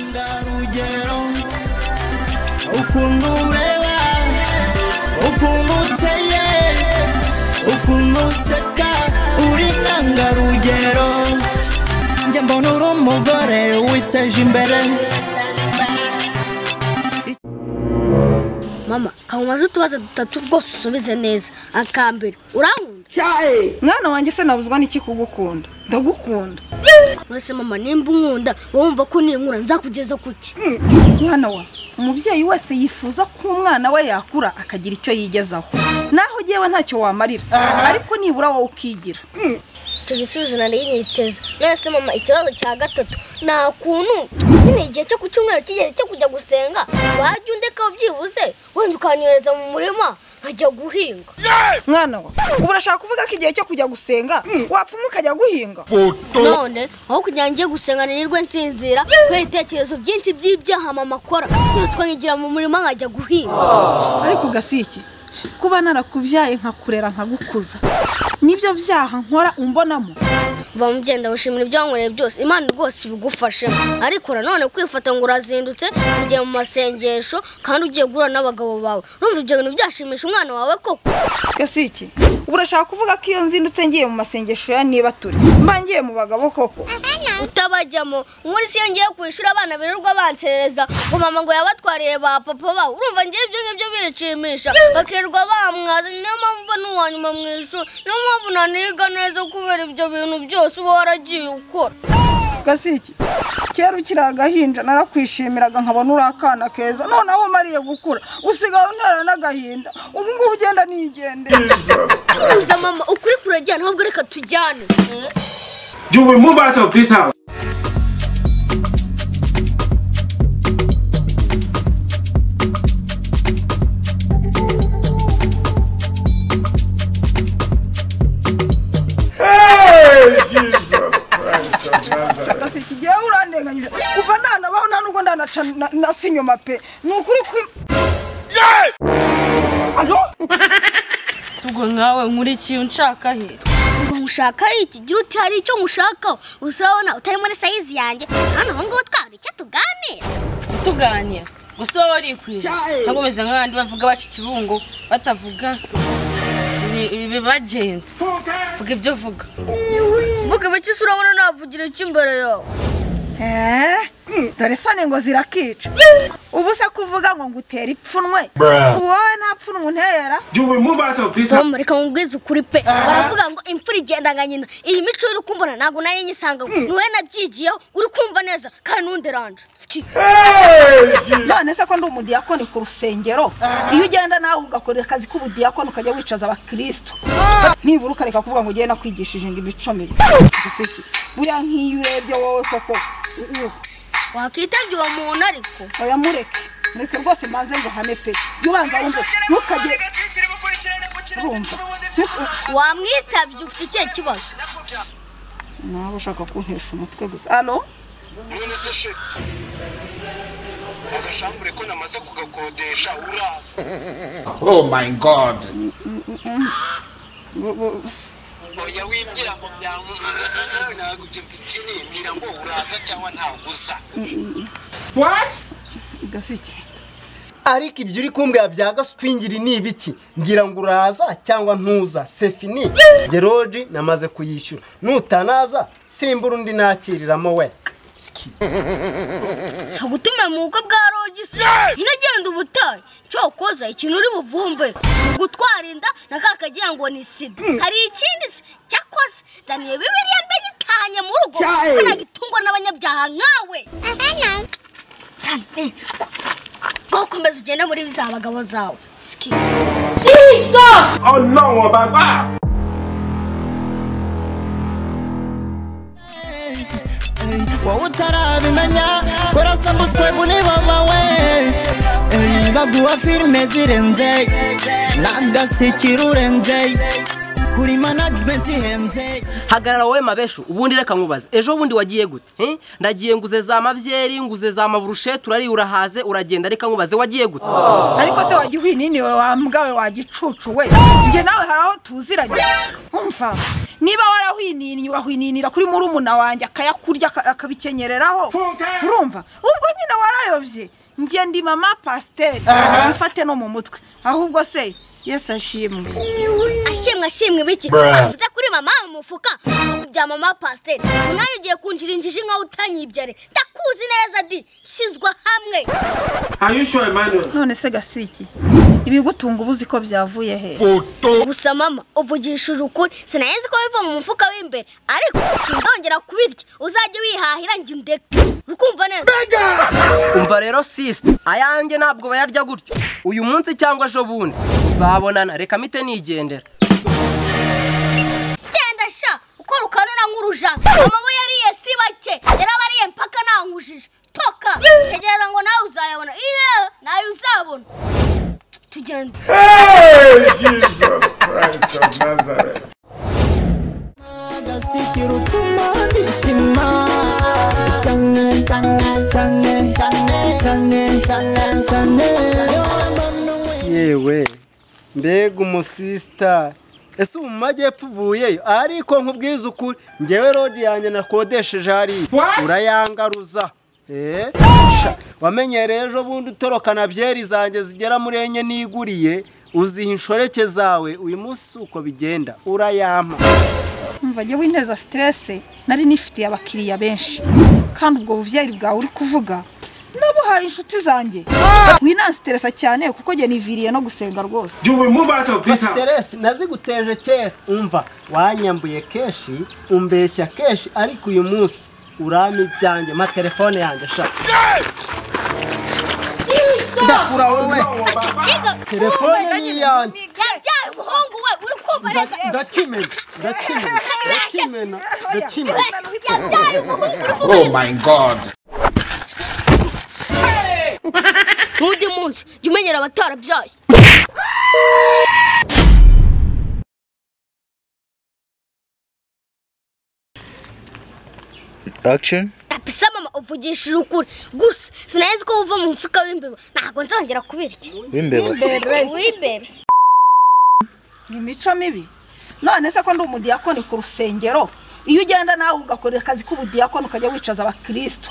intangarugero ukuntu ureba ukuntu uteye ukuntu useka uri intangarugero njye mbona uri umugore witeje imbere mama kamumaze utubazo dutatu rwose usubize neza akambere urankunda mwana wanjye se nabuzwa n'iki kugukunda ndagukunda mwese mama nimba unkunda wowe wumva ko ninkura nzakugeza kuki mwana wa umubyeyi wese yifuza ko umwana we yakura akagira icyo yigezaho naho ugewe ntacyo wamarira ariko nibura wowe ukigira icyo gisubizo nari nyiteze mwese mama ikibazo cya gatatu nta kuntu nyine igihe cyo ku cyumweru kigeze cyo kujya gusenga wajya undeka byibuze wenda ukanyohereza mu murima nkajya guhinga mwana wa ubu urashaka kuvuga ko igihe cyo kujya gusenga wapfuma ukajya guhinga none aho kugira ngo njye gusenga nirwe nsinzira kubera ibitekerezo byinshi by'ibyaha mama akora nitwa nkigira mu murima nkajya guhinga ariko gasiki kuba narakubyaye nkakurera nkagukuza nibyo byaha nkora umbonamo kuva mu byenda wishimira ibyo wankoreye byose imana rwose ibigufashemo ariko nanone kwifata ngo urazindutse ugiye mu masengesho kandi ugiye guhura n'abagabo bawe urumva ibyo bintu byashimisha umwana wawe koko gasiki ubu urashaka kuvuga ko iyo nzindutse ngiye mu masengesho ya niba turi mba ngiye mu bagabo koko utabajyamo muri si iyo ngiye ku ishuri abana birirwa banserereza ngo mama ngo yabatwariye ba papa babo urumva ngiye ibyo ngibyo binshimisha bakirirwa bamwaza niyo mpamvu uba n'uwa nyuma mu ishuri niyo mpamvu naniga neza kubera ibyo bintu byose uba waragiye ukora gasiki kera ukiri agahinja narakwishimiraga nkabona uri akana keza noneho umariye gukura usigaye untera n'agahinda ubu ngubu ugenda nigendera tuza mama ukuri kurajyana ahubwo reka tujyane You will move out of this house. fata si iki gihe urandenganyije kuva nanabaho nta nubwo ndanaca na- nasa inyuma pe ni ukuri kwi ubwo nkawe nkuriki unshaka he ngo nkushaka iki gira uti hari icyo nkushakaho usabona utari muri sayizi yanjye hano ubu ngubu twahura icyo tuganira tuganira gusa wowe warikwije cyangwa umeze nk'abandi bavuga baca ikibungo batavuga ibi- ibi bibagenza vuga ibyo uvuga mvuga ibiki se urabona navugira iki imbere yawe Eh, dore isoni ngo zirakica ubu se kuvuga ngo ngutera ipfunwe Bruh. ubu wowe nta pfunwe untera You will move out of this house. tom reka nkubwize ukuri pe baravuga ngo imfura igenda nka nyina iyi mico uri kumbona ntabwo nari nyisanga ni wowe nabyigiyeho uri kumva neza kandi ntunderanje Siki. none se ko ndi umudiyakoni ku rusengero iyo ugenda nawe ugakorera akazi k'ubudiyakoni ukajya wicaza abakirisitu nibura ukareka kuvuga ngo ugiye nakwigishije ngo imico mibi Gasiki, buriya nk'iyo urebye wowe koko u- u- wakwitabye uwo muntu ariko oya mureke mureke rwose mbanze ngo hame pe yubanza wumve ntukajye rumva wamwitabye ufite ikihe kibazo nawe ushaka kuntesha umutwe gusa alo none se she agashambure ko namaze kugakodesha uraza Oh my God. oya wibwira ngo byanguze ntabwo ibyo bikini mbwira ngo uraza cyangwa ntabwo uza gasiki ariko ibyo uri kumbwira bya gaswingiri ni ibiki ngira ngo uraza cyangwa ntuza sefini geroji namaze kuyishyura nutanaza simbura undi nakiriramo we Ski. sagutume mu bukwe bwa rogisi inagenda ubutayu cyokoza ikintu uri buvumbe ni gutwara inda na ka kagira ngo ni sida hari ikindi se cyakoze zaniye bibiriya ndagitahanye mu rugo ko nagitungwa n'abanyabyaha nkawe Zane. Ntukomeze ugende muri za bagabo zawe Ski. Oh no, Baba. wowe utarabimenya korasambutswe bunibaba we Ey, baguha filime zirenze n'agasekiro urenze kuri manajimenti ihenze hagarara wowe mabeshu ubundi reka nkubaze ejo bundi wagiye gute Eh? ndagiye nguze za mabyeri nguze za maburushete urariye urahaze uragenda reka nkubaze wagiye gute ariko se wajya uhwininiwe wambwawe wagicucu we njye nawe hari aho tuziranye umva niba warahwininiye urahwininira kuri murumuna wanjye akayakurya aka- akabikenyereraho urumva ubwo nyine nyine warayobye njye ndi mama pasiteri wifate no mu mutwe ahubwo se yesi ashimwe ashimwe ashimwe biki Bruh. avuze kuri mama mu mufuka bya mama pasiteri umwanya ugiye kunjira injiji nkaho utanyibyare ndakuzi neza di shyizwa hamwe ayishyuwe mani none se gasiki ibigutunga ubuzi ko byavuye he gusa mama uvugishije ukuri sinahezi ko biva mu mufuka w'imbere ariko sinzongera kubirya uzajye wihahira njye undeke urukumva neza umva rero sisita ayanjye ntabwo bayarya gutyo uyu munsi cyangwa ejo bundi zabonana reka mite nigendera genda sha uko rukanura nk'urujana amabuye yariye si bake yarabariye mpaka nankujije toka tegereza ngo nawe uzayabona iya nawe uzabona tugende yewe mbega umusisita ese ubu mu majyepfo uvuyeyo ariko nkubwiza ukuri ngewe rodi yanjye nakodesheje hariya urayangaruza Eh, sha, wamenyereye ejo bundi utorokana byeri zanjye zigera muri enye niguriye uziha inshoreke zawe uyu munsi si uko bigenda urayampa umva njyewe inteza siterese nari nifitiye abakiriya benshi kandi ubwo bubyeyi bwawe uri kuvuga nabuhaye inshuti zanjye winansitiresa cyane kuko njye niviriye no gusenga rwose Jubi, move out of this house. siteresi naziguteje kera umva wanyambuye kenshi umbeshya kenshi ariko uyu munsi urami ibyanjye ma telefone yanjye shaka ndakura wowe Jiga, telefone ni iyanjye yabyaye umuhungu we uri kumva neza ndakimena ndakimena ndakimena ndakimena yabyaye umuhungu uri kumva Oh my god. n'undi munsi jya umenyera abatarabyaye Action. apisa mama uvugishije ukuri gusa sinahezi ko uva mu mufuka w'imbeba ntabwo nzongera kubirya W'imbeba. w'imbeba ni imico mibi none se ko ndi umudiyakoni ku rusengero iyo ugenda nawe ugakora akazi k'ubudiyakoni ukajya wicaza abakristo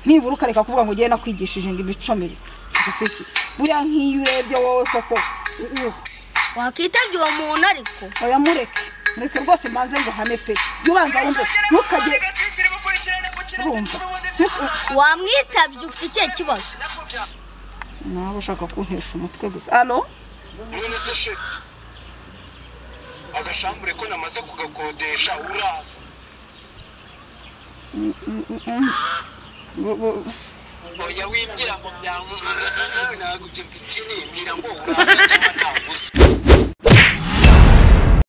nibura ukareka kuvuga ngo ugiye no kwigisha imico mibi Gasiki, buriya nk'iyo urebye wowe koko u- u- wakitabye uwo muntu ariko oya mureke mureke rwose mbanze ngo hane pe jya ubanza wumve ntukajye urumva wamwitabye ufite ikihe kibazo nawe ushaka kuntesha umutwe gusa alo none se she agashambure ko namaze kugakodesha uraza Mm, mm, mm. Bu- bu- oya winjira mu byangu ntabwo